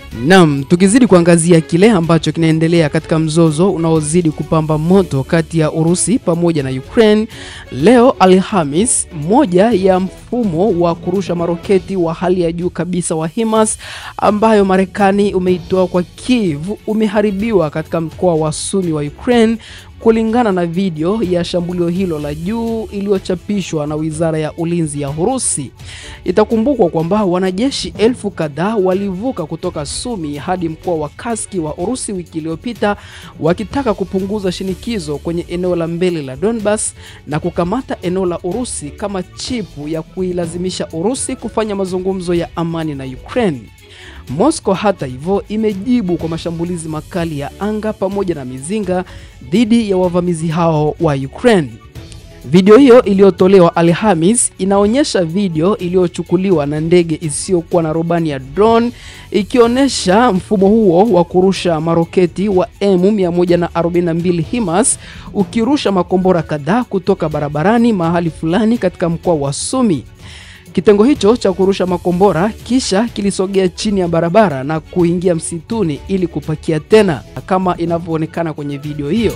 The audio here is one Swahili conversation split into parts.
Naam, tukizidi kuangazia kile ambacho kinaendelea katika mzozo unaozidi kupamba moto kati ya Urusi pamoja na Ukraine, leo Alhamis, moja ya mfumo wa kurusha maroketi wa hali ya juu kabisa wa HIMARS ambayo Marekani umeitoa kwa Kiev umeharibiwa katika mkoa wa Sumi wa Ukraine kulingana na video ya shambulio hilo la juu iliyochapishwa na Wizara ya Ulinzi ya Urusi. Itakumbukwa kwamba wanajeshi elfu kadhaa walivuka kutoka Sumi hadi mkoa wa Kaski wa Urusi wiki iliyopita wakitaka kupunguza shinikizo kwenye eneo la mbele la Donbas na kukamata eneo la Urusi kama chipu ya kuilazimisha Urusi kufanya mazungumzo ya amani na Ukraine. Moscow hata hivyo imejibu kwa mashambulizi makali ya anga pamoja na mizinga dhidi ya wavamizi hao wa Ukraine. Video hiyo iliyotolewa Alhamis inaonyesha video iliyochukuliwa na ndege isiyokuwa na rubani ya drone ikionyesha mfumo huo wa kurusha maroketi wa M142 HIMARS ukirusha makombora kadhaa kutoka barabarani mahali fulani katika mkoa wa Sumi. Kitengo hicho cha kurusha makombora kisha kilisogea chini ya barabara na kuingia msituni ili kupakia tena kama inavyoonekana kwenye video hiyo.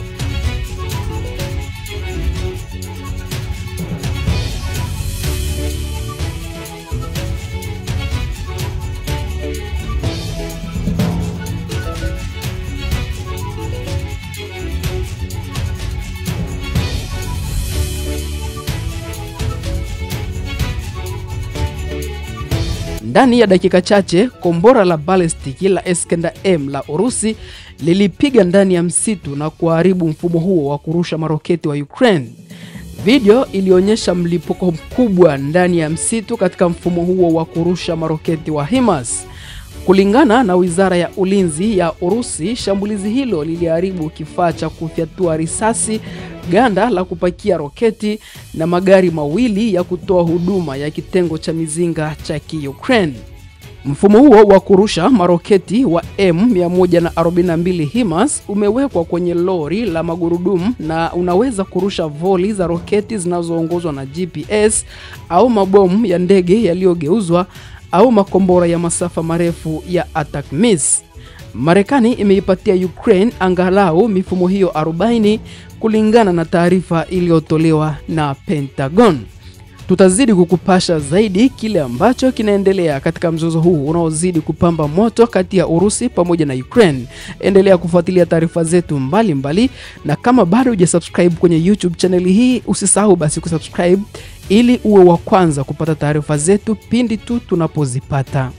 Ndani ya dakika chache kombora la balistiki la Iskander M la Urusi lilipiga ndani ya msitu na kuharibu mfumo huo wa kurusha maroketi wa Ukraine. Video ilionyesha mlipuko mkubwa ndani ya msitu katika mfumo huo wa kurusha maroketi wa HIMARS. Kulingana na Wizara ya Ulinzi ya Urusi, shambulizi hilo liliharibu kifaa cha kufyatua risasi, ganda la kupakia roketi na magari mawili ya kutoa huduma ya kitengo cha mizinga cha Kiukraine. Mfumo huo wa kurusha maroketi wa M142 HIMARS umewekwa kwenye lori la magurudumu na unaweza kurusha voli za roketi zinazoongozwa na GPS au mabomu ya ndege yaliyogeuzwa au makombora ya masafa marefu ya ATACMS. Marekani imeipatia Ukraine angalau mifumo hiyo 40 kulingana na taarifa iliyotolewa na Pentagon. Tutazidi kukupasha zaidi kile ambacho kinaendelea katika mzozo huu unaozidi kupamba moto kati ya Urusi pamoja na Ukraine. Endelea kufuatilia taarifa zetu mbalimbali mbali, na kama bado hujasubscribe kwenye YouTube chaneli hii usisahau basi kusubscribe ili uwe wa kwanza kupata taarifa zetu pindi tu tunapozipata.